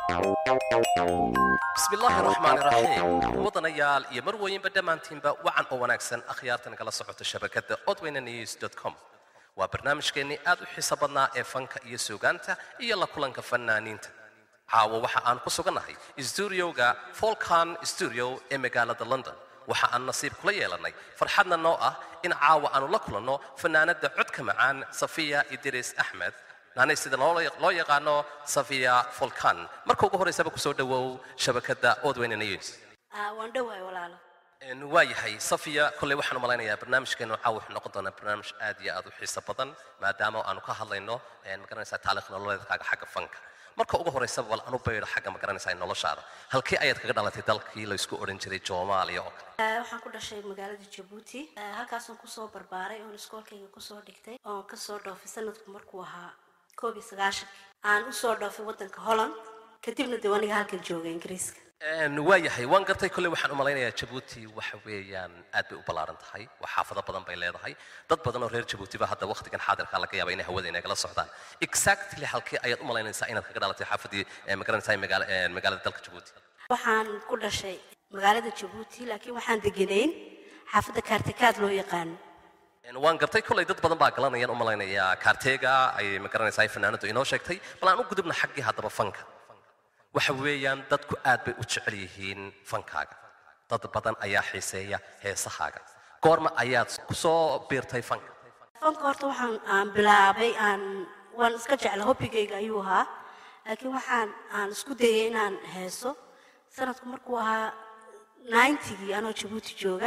bismillaahi raxmaani raxiim wadanayaal iyo marwooyinba dhammaantiinba wacan oo wanaagsan akhyaarta nagala socota shabakadda odweyne news com waa barnaamijkeennii aad u xiiso badnaa ee fanka iyo suugaanta iyo la kulanka fanaaniinta caawo waxa aan ku sugannahay stuudioga folkan studio ee magaalada london waxa aan nasiib kula yeelannay farxadna noo ah in caawa aanu la kulanno fanaanadda codka macaan safiya idris axmed naanay sida loo yaqaano safiya folkan marka ugu horraysaba kusoo dhowow shabakadda odweyne news waan dhowahay walaalo waa yahay safiya kolley waxaan u malaynayaa barnaamijkeenu caawa wuxuu noqon doonaa barnaamij aad iyo aad u xiiso badan maadaama aanu ka hadlayno magaranaysaa taarikh nololeedkaaga xagga fanka marka ugu horraysaba bal anu baydho xagga magaranaysaa noloshaada halkee ayaad kaga dhalatay dalkii laysku odhan jiray soomaaliya oo kale waxaan ku dhashay magaalada jabuuti halkaasaan kusoo barbaaray oon iskoolkayga kusoo dhigtay oon kasoo dhoofay sanadku markuu ahaa koob iyo sagaashankii aan usoo dhoofay waddanka holland kadibna dee aniga halkan jooga ingiriiska waa yahay waan gartay kolley waxaan u malaynayaa jabuuti waxa weeyaan aad bay u ballaaran tahay wax xaafado badan bay leedahay dad badan oo reer jabuutiba hadda waqtigan xaadirka laga yaaba inay hawada inagala socdaan exactly halkee ayaad u malaynaysaa inaad kaga dhalatay xaafadii magaranaysaa magaalada dalka jabuuti waxaan ku dhashay magaalada jabuuti laakiin waxaan deganayn xaafadda kaartikaad loo yaqaano waan gartay kolley dad badan baa galanayaan u malaynayaa kaarteega ay magaranaysaa fanaanadu inoo sheegtay bal aan u gudubna xaggii haddaba fanka waxa weeyaan dadku aad bay u jecel yihiin fankaaga dad badan ayaa xiiseeya heesahaaga goorma ayaad ku soo biirtay fanka fanka horta waxaan aan bilaabay aan waan iska jecla hobbigayga ayuu ahaa laakiin waxaan aan isku dayay inaan heeso sanadku markuu ahaa ninetygii anoo jabuuti jooga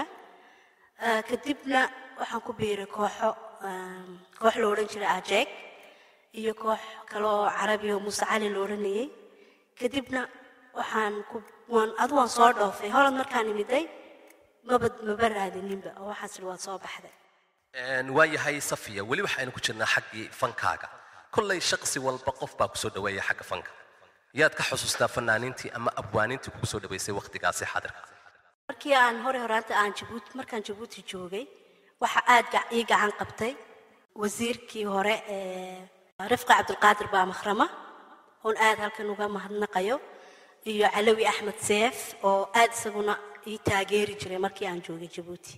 kadibna waxaan ku biiray kooxo koox la odhan jiray ajeeg iyo koox kale oo carabi oo muuse cali la odhanayay kadibna waxaan ku waan adu waan soo dhoofay holland markaan imiday maba maba raadininba oo waxaas idhi waad soo baxday waa yahay safiya weli waxaynu ku jirnaa xaggii fankaaga kolley shaqsi walba qof baa kusoo dhaweeya xagga fanka yaad ka xusuustaa fanaaniintii ama abwaaniintii kugu soo dhaweysay waqtigaasi xaadirka markii aan hore horaanta aan jabuuti markaan jabuuti joogay waxa aad ii gacan qabtay wasiirkii hore ee rifqa cabdulqaadir baa makhrama oon aad halkan uga mahadnaqayo iyo calawi axmed seef oo aad isaguna ii taageeri jiray markii aan joogay jabuuti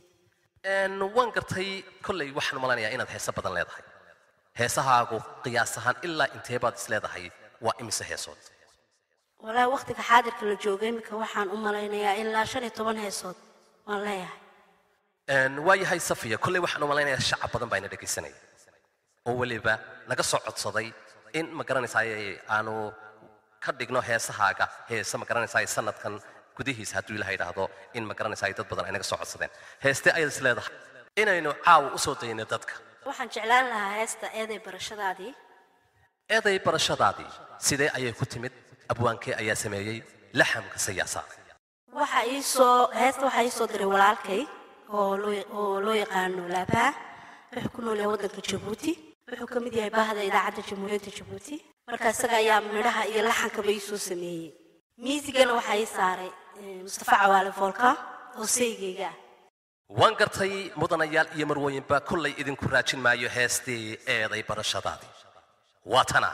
waan gartay kolley waxaan malaynayaa inaad heeso badan leedahay heesahaagu qiyaas ahaan ilaa intee baad is leedahay waa imise heesood walaahi waqtiga xaadirka la joogay iminka waxaan u malaynayaa ilaa shan iyo toban heesood waan leeyahay waa yahay safiya kolley waxaan u malaynayaa shacab badan baa ina dhegaysanaya oo weliba naga soo codsaday in ma garanaysaay aanu ka dhigno heesahaaga heese ma garanaysaay sanadkan gudihiisa hadduu ilaha yidhaahdo in ma garanaysaay dad badan ay naga soo codsadeen heeste ayaad is leedahay inaynu caawa u soo dayno dadka waxaan jeclaan lahaa heesta eeday barashadaadii eeday barashadaadii sidee ayay ku timid abwaankee ayaa sameeyey laxamka sayaasaa waxa ii soo heesta waxaa ii soo diray walaalkay oo loo oo loo yaqaano laabaa wuxuu ku nool yahay waddanka jabuuti wuxuu ka mid yahay baahda idaacadda jamhuuriyadda jabuuti marka isaga ayaa midhaha iyo laxankaba ii soo sameeyey miisigana waxaa ii saaray mustafa cawaale foolka oo saygayga ah waan gartay mudanayaal iyo marwooyinba kollay idinku raajin maayo heestii eeday barashadaadii waa tana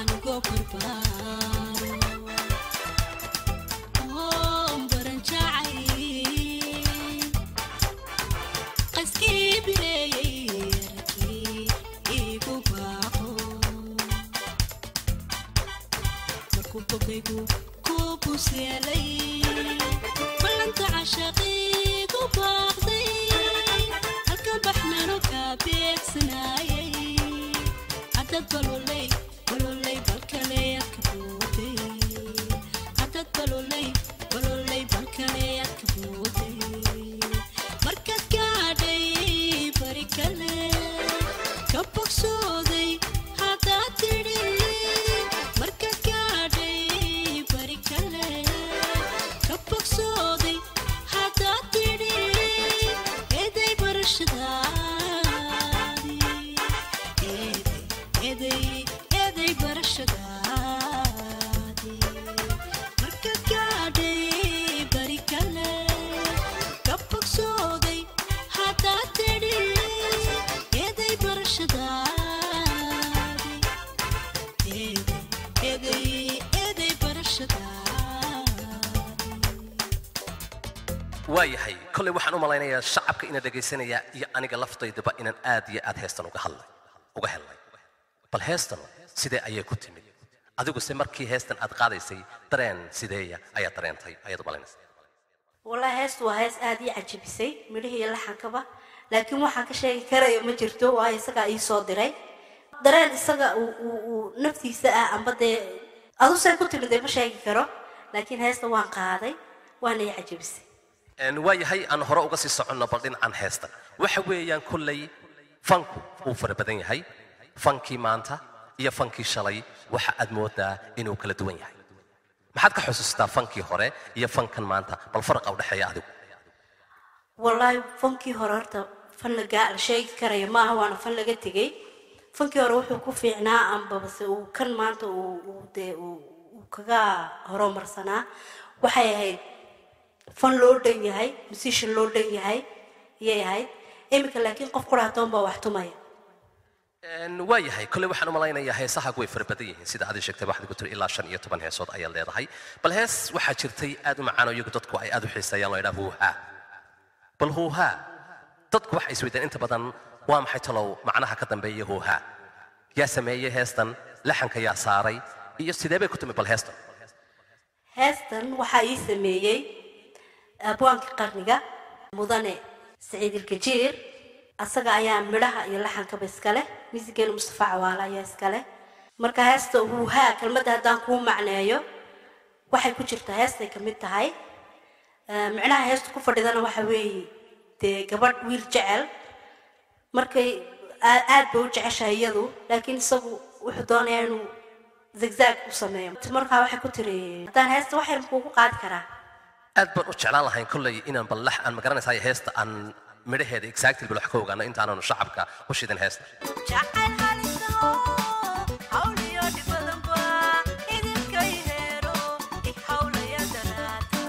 balanta cashaqiigu baaqday halka baxnano kaa beegsanaayay cadad baloley baloley balkaleeyadka booday cadad baloley baloley balkaleeyadka booday markaad gaadhay bari kale ka bogsooday haddaad tidhi markaad gaadhay bari kale ka bogsooday haddaad tidhi eeday barashadaadii eeday eeday eeday barashadaadii waayahay kolley waxaan u malaynayaa shacabka ina dhegaysanaya iyo aniga laftaydaba inaan aad iyo aad heestan uga hadlay uga helnay bal heestan sidee ayay ku timid adiguse markii heestan aad qaadaysay dareen sideeya ayaad dareentay ayaad u malaynaysa wallahi heestu waa hees aad ii cajabisay midhihii iyo laxankaba laakiin waxaan ka sheegi karaya ma jirto waayo isagaa ii soo diray dareen isaga uu uu- uu naftiisa ah amba dee adusay ku timid dee ma sheegi karo laakiin heesta waan qaaday waana ii cajabisay Een, waayahay aan hore uga sii soconno bal dhinacan heesta waxa weeyaan kolley fanku wuu fara badan yahay fankii maanta iyo fankii shalay waxa aad moodaa inuu kala duwan yahay maxaad ka xusuustaa fankii hore iyo fankan maanta bal faraqa u dhexeeya adigu wallaahi fankii hore horta fan lagaa la sheegi karaya maaha waana fan laga tegey fankii hore wuxuu ku fiicnaa ambabase uu kan maanta uu uu dee uu uu kaga horumarsanaa waxay ahayd fan loo dhan yahay musician loo dhan yahay iyay ahayd iminka laakiin qof quraatoon baa wax tumaya Een, waayahay kolley waxaan u malaynayaa heesahagu way fara badan yihiin sida aad sheegtay waxaad ku tiri ilaa shan iyo toban heesood ayaad leedahay bal hees waxaa jirtay aad u macaan oo iyagu dadku ay aad u xiiseeyaan loo idhaa huuhaa bal huuhaa dadku waxay isweydaan inta badan waa maxay talow macnaha ka dambeeya huuhaa yaa sameeyey heestan laxanka yaa saaray iyo sidee bay ku timi bal heestan heestan waxaa ii sameeyey abwaankii qarniga mudane saciid ilkajiir asaga ayaa midhaha iyo laxankaba iskale miisigeena mustafa cawaale ayaa iskale marka heesta huuhaa kelmadda haddaan kuu macneeyo waxay ku jirtaa heestay ka mid tahay Eh, micnaha heesta ku fadhidana waxa weeye dee gabadh wiil jecel markay aa- aad bay u jeceshahay iyadu laakiin isagu wuxuu doonayaa inuu zigzag u sameeyo markaa waxay ku tiri haddaan heesta wax yar kuugu qaadi karaa aad baan u jeclaan lahayn kolley inaan bal lax aan magaranaysaa heesta aan midhaheeda exactly bal wax ka ogaano intaananu shacabka u shidin heesta jacayl halisaho hawliyo dhibadanba idinka iheero i hawlaya daraata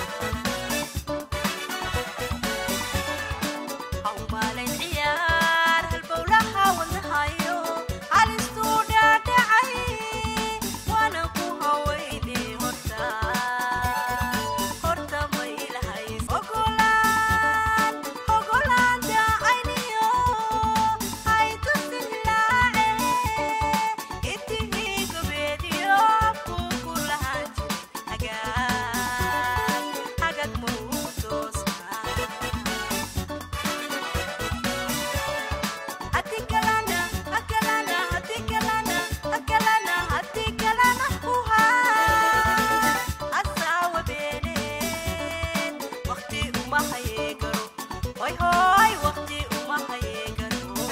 hawmaalay ciyaar halbowlaha wadnahayo halistuu dhaadhacay waana ku hawayni horta horta ma ilahays ogolaan ogolaan daacayniyo ay tusin hilaace intigii gobeediyo kuku lahaan jir hagaag hagag muu toosnaa Hatikalana, hakalana, hatikalana, hakalana, hatikalana, huhaa. Asawa beeneen, waqti uma haye garo. Hoy, hoy, waqti uma haye garo.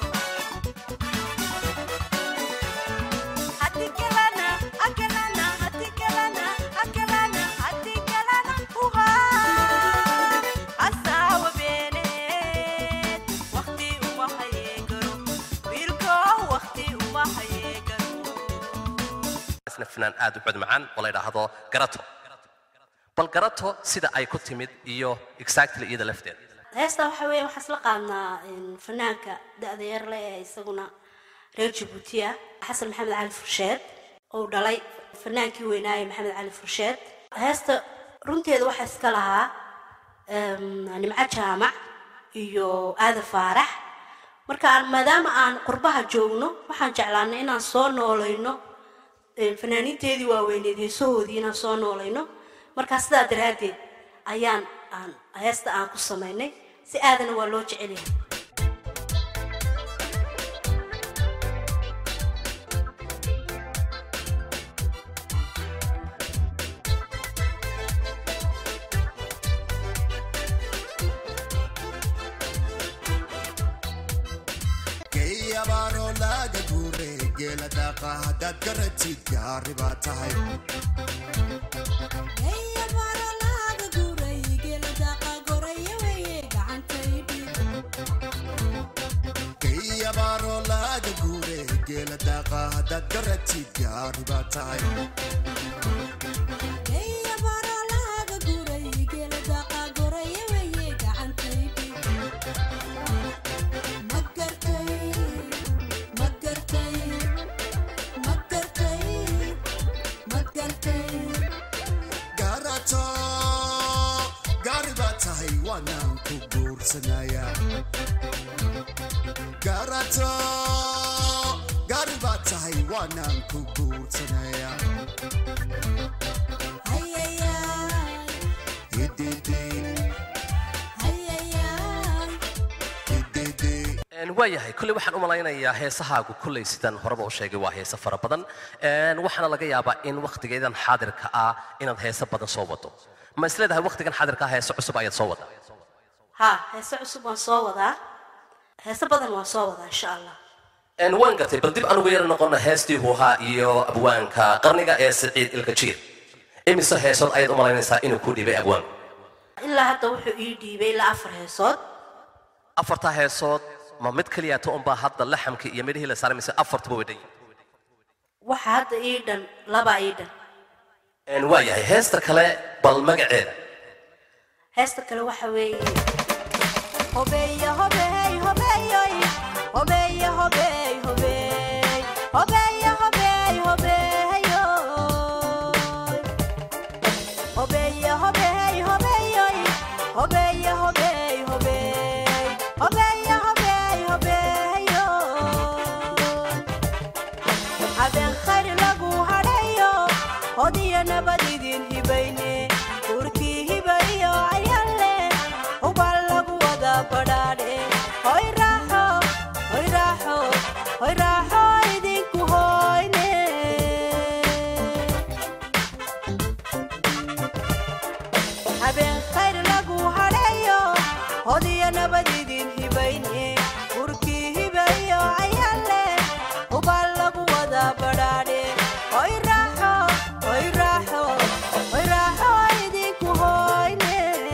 Hatikalana, hakalana, hatikalana, hakalana, hatikalana, huhaa. Asawa beeneen, waqti uma haye garo. Wiilkow, waqti uma haye garo. isna fanaan aad u cod macaan oo la yidhaahdo garato bal garato sida ay ku timid iyo exactly iyada lafteeda heesta waxa weeye waxaan isla qaadnaa in fanaanka da-da yar leh ee isaguna reer jabuuti ah xasan maxamed cali fursheed oo dhalay fanaankii weynaaye maxamed cali fursheed heesta runteeda waxaa iska lahaa em, nimco jaamac iyo aada faarax marka aan- maadaama aan qurbaha joogno waxaan jeclaanay inaan soo noolayno een, fanaaniinteedii waaweyneed heesahoodii inaan soo noolayno markaa sidaa daraaddeed ayaan aan heesta aan ku samaynay si aadana waa loo jecel yahay geeyabaanoo laaga guure geela daaqa haddaad garatid gaari baa tahay geeyabaanoo laaga guure geela daaqa haddaad garatid gaari baa tahay garato gaari baa guursanaya garato gaari baad tahay waanaan ku guursanaya Hididi, hididi. Een, waayahay kolley waxaan u malaynayaa heesahaagu kolley sidan horeba u sheegay waa heese fara badan Een, waxaana laga yaabaa in wakhtigeedan xaadirka ah inaad heese badan soo wado ma isleedahay wakhtigan xaadirka ah heese cusub ayaad soo wadaa haa heese cusub waan soo wadaa heese badan waan soo wadaa insha allah Een, waan gartay bal dib aan ugu yara noqono heestii huuhaa iyo abwaanka qarniga ee siciid ilkajiir imise heesood ayaad u malaynaysaa inuu ku dhibay abwaanku ilaa hadda wuxuu ii dhiibay ilaa afar heesood afartaa heesood ma mid keliyaata unbaa hadda laxamkii iyo midhihii la saaray mise afartuba way dhan yihiin waxa hadda ii dhan laba ii dhan Een, waayahay heesta kale bal magaceeda heesta kale waxa weeye Hobeya, hobey, hobeyoy. Hobeya, hobey, hobey. Hobeya, hobey, hobeyoy. Hobeya, hobey, hobeyoy. Hobeya, hobey, hobey. Hobeya, hobey, hobeyoy. habeen khayr lagu hadhayo hodiyo nabad idin hibayne urkii hibayo ayaale hubal lagu wada badhaadhe hoy raaxo hoy raaxo hoy raaxo idinku hoyne habeen khayr lagu hadhayo hodiyo nabad idin hibayne urkii hibayo ayaale hubal lagu wada badhaadhe hoy raaxo hoy raaxo hoy raaxo idinku hoyne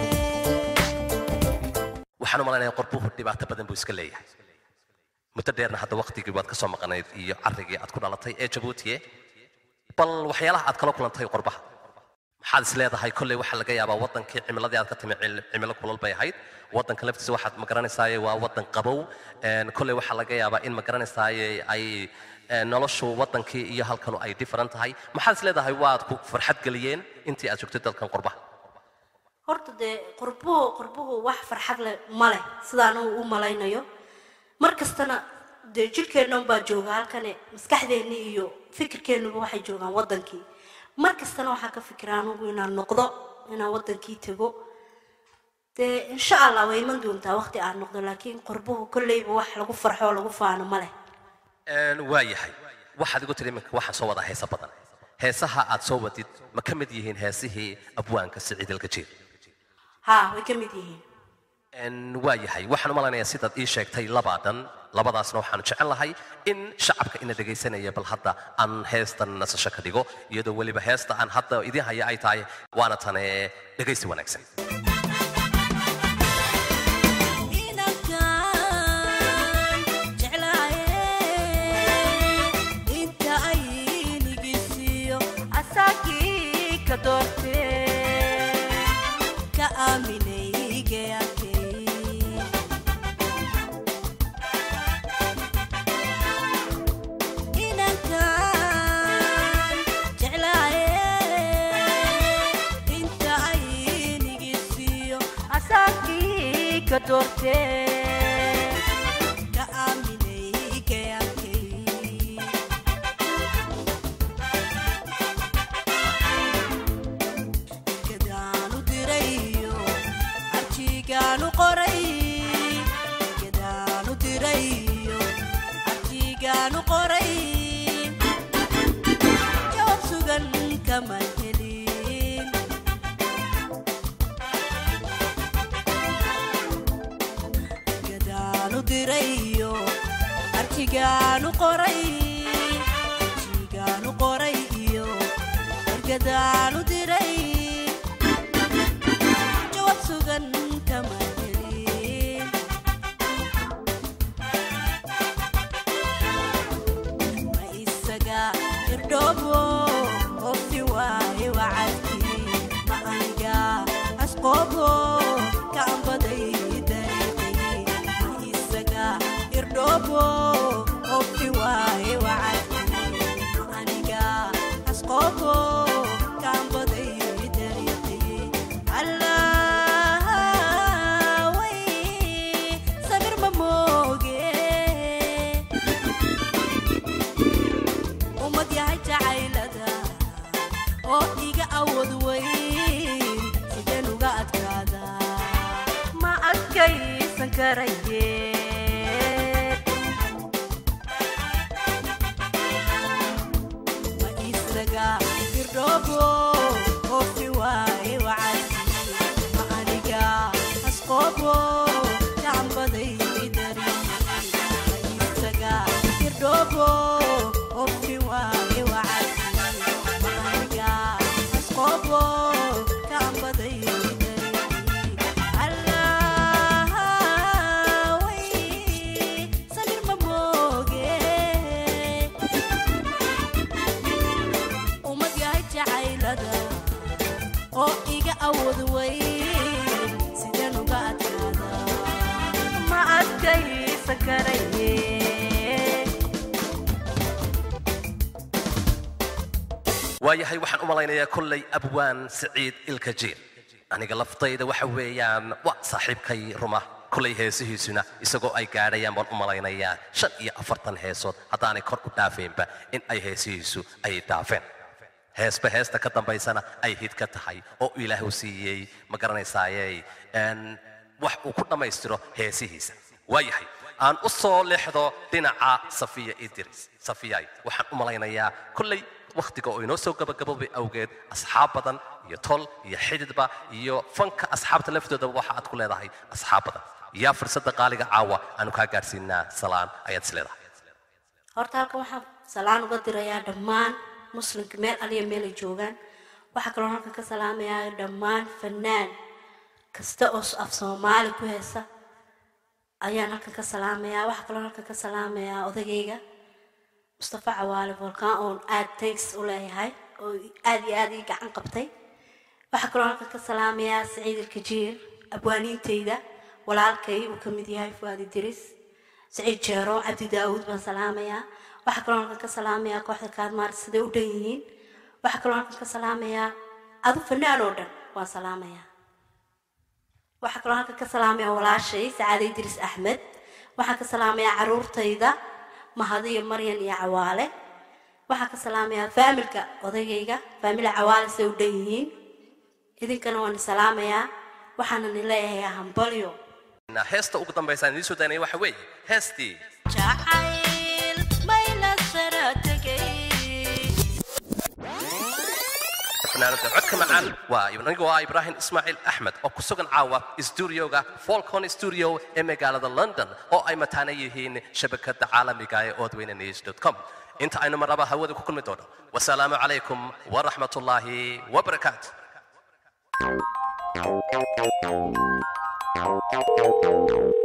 waxaan u malaynayaa qorbuhu dhibaato badan buu iska leeyahay muddo dheerna hadda waktigii waad ka soo maqanayd iyo carrigii aad ku dhalatay ee jabuutiye bal waxyaalaha aad kala kulantay qorbaha maxaad is leedahay kolley waxaa laga yaabaa waddankii cimiladii aad ka timi cil- cimilo kulal bay ahayd waddanka laftiisa waxaad ma garanaysaaye waa waddan qabow Een, kolley waxaa laga yaabaa in ma garanaysaaye ay een, noloshu waddankii iyo halkanu ay different tahay maxaad is leedahay waad ku farxad geliyeen intii aad joogtay dalkan qorbaha horta dee qurbuhu qurbuhu wax farxad leh ma leh sidaan uu u malaynayo mar kastana dee jirkeenna unbaa jooga halkane maskaxdeenni iyo fikirkeennuba waxay joogaan waddankii mar kastana waxaan ka fikiraa anugu inaan noqdo inaan waddankii tego dee insha allah way iman doontaa waqti aan noqdo laakiin qurbuhu kolleyba wax lagu farxo oo lagu faano ma leh Een, waa yahay waxaad igu tiri iminka waxaan soo wadaa heesa badan heesaha aad soo wadid ma ka mid yihiin heesihii abwaanka siciid alkajiir haa way ka mid yihiin Een, waa yahay waxaan u malaynayaa sidaad ii sheegtay labaa dhan labadaasna waxaan jecel lahay in shacabka ina dhegaysanaya bal hadda aan heestan nasasho ka dhigo iyadoo weliba heesta aan hadda idiin haya ay tahay waana tane dhegaysi wanaagsan inankan jeclaaye inta ay nigisiiyo asagii ka doortee ka aaminay geyakay inankan jeclaaye inta ay nigisiiyo asagii ka doortee ka aaminay geyakay gadaanu dirayo arjigaanu qoray gadaanu dirayo arjigaanu qoray jawaab sugan kama helin gadaanu dirayo arjigaanu qoray arjigaanu qoray iyo gadaanu diray jawaab sugan kama helin ma isaga irdhoobo qofti waaye wacadkii ma aniga asqoobo ka ambaday dariiqii ma isaga irdhoobo qofti waaye wacadkii ma aniga asqoobo ka ambaday oo iga awood weyn sideen uga adkaadaa ma adkaysan karaye ma isaga irdhoobo oofi waaye wacadkii ma aniga asqoobo gacanbaday dari ma isaga irdhoobo oofi waaye wacadkii ma aniga asqoobo gacanbaday dari allah way samir ma mooge ummad yahay jacaylada oo iga awood weyn sideen uga adkaadaa ma adkaysan karaye waayahay waxaan u malaynayaa kollay abwaan siciid ilkajiir aniga laftayda waxa weeyaan waa saaxiibkay ruma kollay heesihiisuna isagoo ay gaadhayaan baan u malaynayaa shan iyo afartan heesood haddaanay kor u dhaafaynba in ay heesihiisu ay dhaafeen heesba heesta ka dambaysana ay hid ka tahay oo ilaahu siiyey ma garanaysaaye een, wax uu ku dhammaystiro heesihiisa waayahay aan u soo leexdo dhinaca safiya idris safiyay waxaan u malaynayaa kolley wakhtiga oo inoo soo gabagaboobay awgeed asxaab badan iyo tol iyo xididba iyo fanka asxaabta laftoodaba waxa aad ku leedahay asxaab badan yaa fursadda qaaliga caawa aanu kaa gaadhsiinaa salaan ayaad is leedahay horta halkan waxaan salaan uga dirayaa dhammaan muslimka meel aliya meel ay joogaan waxaa kaloo halkan ka salaamayaa dhammaan fanaan kasta oo af soomaali ku heesa ayaan halkan ka salaamayaa waxaa kaloo halkan ka salaamayaa odagayga mustafa cawaale volkaan oon aad thanks u leeyahay oo aad iyo aad ii gacan qabtay waxaa kaloo halkan ka salaamayaa saciid ilkajiir abwaaniintayda walaalkay uu ka mid yahay fuaadi diris saciid jeero cabdi daawuud baan salaamayaa waxaa kaloo halkan ka salaamayaa kooxda kaadmaar siday u dhan yihiin waxaa kaloo halkan ka salaamayaa adu fanaan oo dhan waan salaamayaa waxaa kaloo halkan ka salaamayaa walaashay sacaade idris axmed waxaan ka salaamayaa caruurtayda mahadiyo maryan iyo cawaale waxaan ka salaamayaa faamilka odaygayga faamila cawaale siday u dhan yihiin idinkana waan salaamayaa waxaana ni leeyahay hambalyo heesta ugu dambaysa aan idiin soo daynaya waxa weeye heestii jacayl mayla sara tegay fanaanada codka macaan waa anigu waa ibraahim ismaaciil axmed oo ku sugan caawa stuudioga folcon studio ee magaalada london oo ay mataana yihiin shabakada caalamiga ee odweyne news com inta aynu marnaba hawada ku kulmi doono wasalaamu calaykum waraxmat ullaahi wabarakaatu Thank you.